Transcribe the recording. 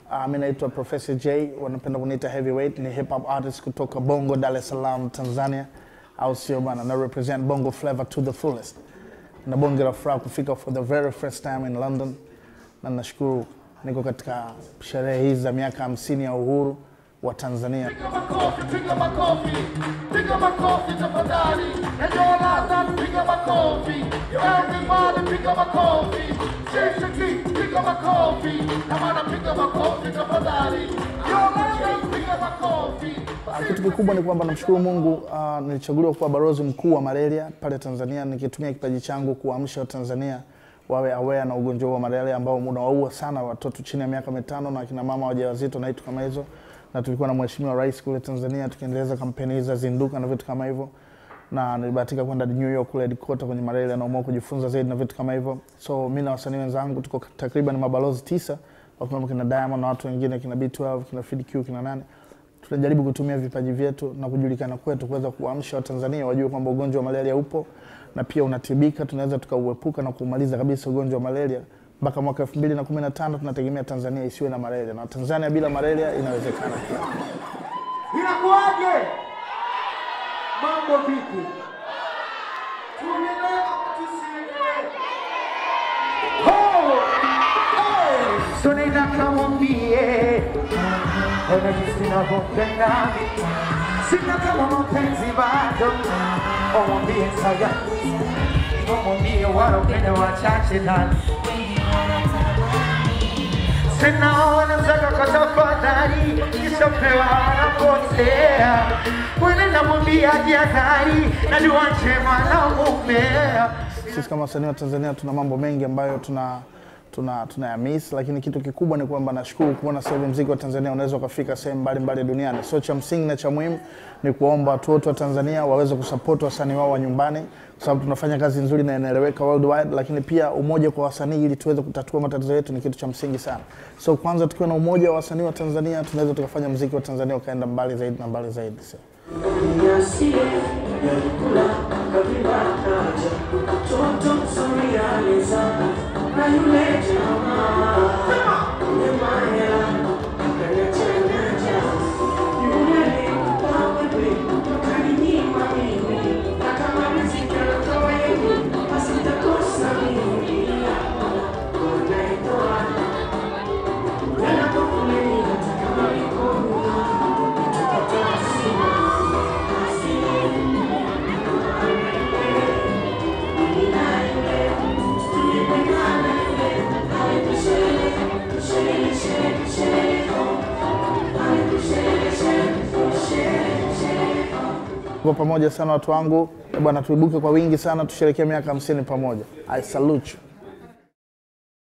Uh, mi naitwa Professor J, wanapenda kuniita Heavyweight. Ni hip hop artist kutoka Bongo, Dar es Salaam, Tanzania, au sio bana? Na represent Bongo flavor to the fullest. Na bonge la furaha kufika for the very first time in London, na nashukuru niko katika sherehe hizi za miaka hamsini ya uhuru wa Tanzania. Piga makofi, piga makofi, piga makofi tafadhali. Eneo London, piga makofi. Everybody, piga makofi. Shishiki, piga makofi. Na maana piga makofi tafadhali. Yo London, piga makofi. Kitu kikubwa ni kwamba namshukuru Mungu uh, nilichaguliwa kuwa balozi mkuu wa malaria pale Tanzania, nikitumia kipaji changu kuamsha Watanzania wawe aware na ugonjwa huu wa malaria ambao unawaua sana watoto chini ya miaka mitano na akina mama wajawazito na vitu kama hizo, na tulikuwa na mheshimiwa rais kule Tanzania tukiendeleza kampeni hizi za zinduka na vitu kama hivyo, na nilibahatika kwenda New York kule headquarter kwenye malaria na umeamua kujifunza zaidi na vitu kama hivyo. So mimi na wasanii wenzangu tuko takriban mabalozi tisa, wakiwemo kina Diamond na watu wengine kina B12 kina Fid Q kina nane tunajaribu kutumia vipaji vyetu na kujulikana kwetu kuweza kuamsha Watanzania wajue kwamba ugonjwa wa malaria upo na pia unatibika. Tunaweza tukauepuka na kumaliza kabisa ugonjwa wa malaria mpaka mwaka elfu mbili na kumi na tano tunategemea Tanzania isiwe na malaria, na Tanzania bila malaria inawezekana pia. Inakuwaje? Mambo vipi? Tuendelee ama tusiendelee? Ho! Hey! So nenda kamwambie ona jinsi navyopenda sina kama mapenzi bado omwambie saya omwambie wanaopenda wachache nani sinaona mzaka kwa tafadhali kisopewa anapotea mwene namwambia jihadhari na dua njema na mumea Sisi kama wasanii wa Tanzania tuna mambo mengi ambayo tuna tuna tunayamiss, lakini kitu kikubwa ni kwamba nashukuru kuona sasa hivi mziki wa Tanzania unaweza ukafika sehemu mbalimbali duniani. So cha msingi na cha muhimu ni kuwaomba watu wote wa Tanzania waweze kusupport wasanii wao wa nyumbani, kwa sababu tunafanya kazi nzuri na inaeleweka worldwide, lakini pia umoja kwa wasanii ili tuweze kutatua matatizo yetu ni kitu cha msingi sana. So kwanza tukiwa na umoja wa wasanii wa Tanzania tunaweza tukafanya mziki wa Tanzania ukaenda mbali zaidi na mbali zaidi. So. Tuko pamoja sana watu wangu, Eh bwana, tuibuke kwa wingi sana, tusherekee miaka hamsini pamoja. I salute you.